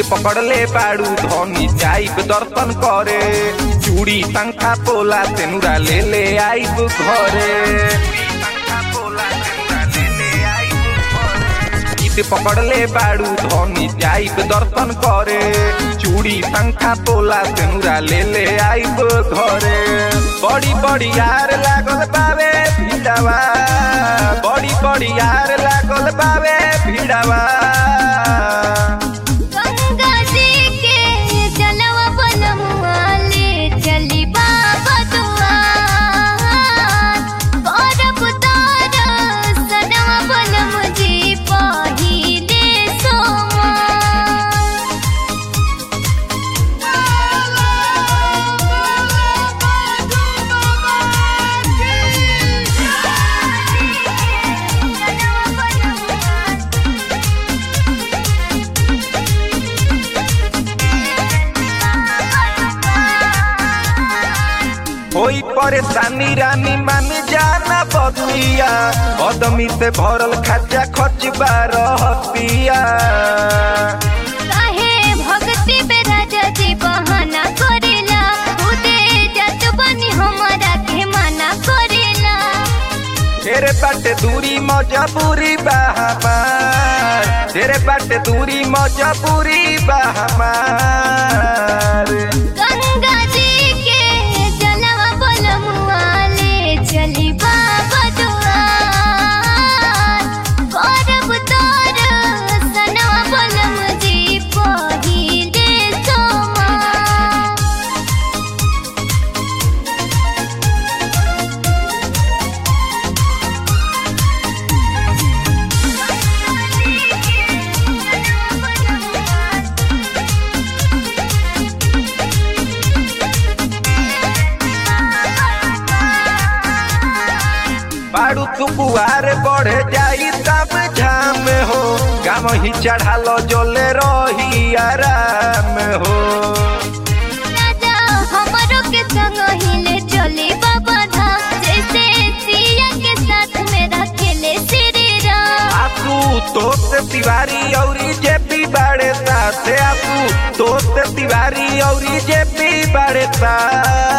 पकड़ले बाड़ू धनी जाइब दर्शन करे चूड़ी पंखा पोला तेनुरा ले ले आइब घरे ईद पकड़ले बाड़ू धनी जाइब दर्शन करे चूड़ी पंखा पोला तेनुरा ले ले आइब घरे बड़ी बड़ी यार लागल बावे भिड़ावा बड़ी बड़ी यार लागल बावे भिड़ावा गंगा जी के जलवा बनमुआ ले चली बाबा दुआर करब तार सनवा बनम जी पहिले सोमवार होई परेशानी रानी मान जाना बतिया अदमी से भरल खर्चा खर्च रहतिया काहे भक्ति पे राजा जी बहाना करेला खुदे जत बनी हमारा के मना करेला तेरे बाटे दूरी मजबूरी बहमार तेरे बाटे दूरी मजबूरी बहमार गंगा जी के जलवा बलमुआ ले चली बाबा दुआर करब तोर सनवा बलम जी पहिले सोमवार बाड़ू तू बुआर बढ़े जाई तब झाम हो गाम ही चढ़ालो जोले रही आराम हो राजा हमरो के संग हिले चले बाबा धाम जैसे सिया के साथ में रखेले श्री राम आपू दोस्त तिवारी औरी जेपी बाड़े साथे आपू दोस्त तिवारी औरी जेपी बाड़े साथ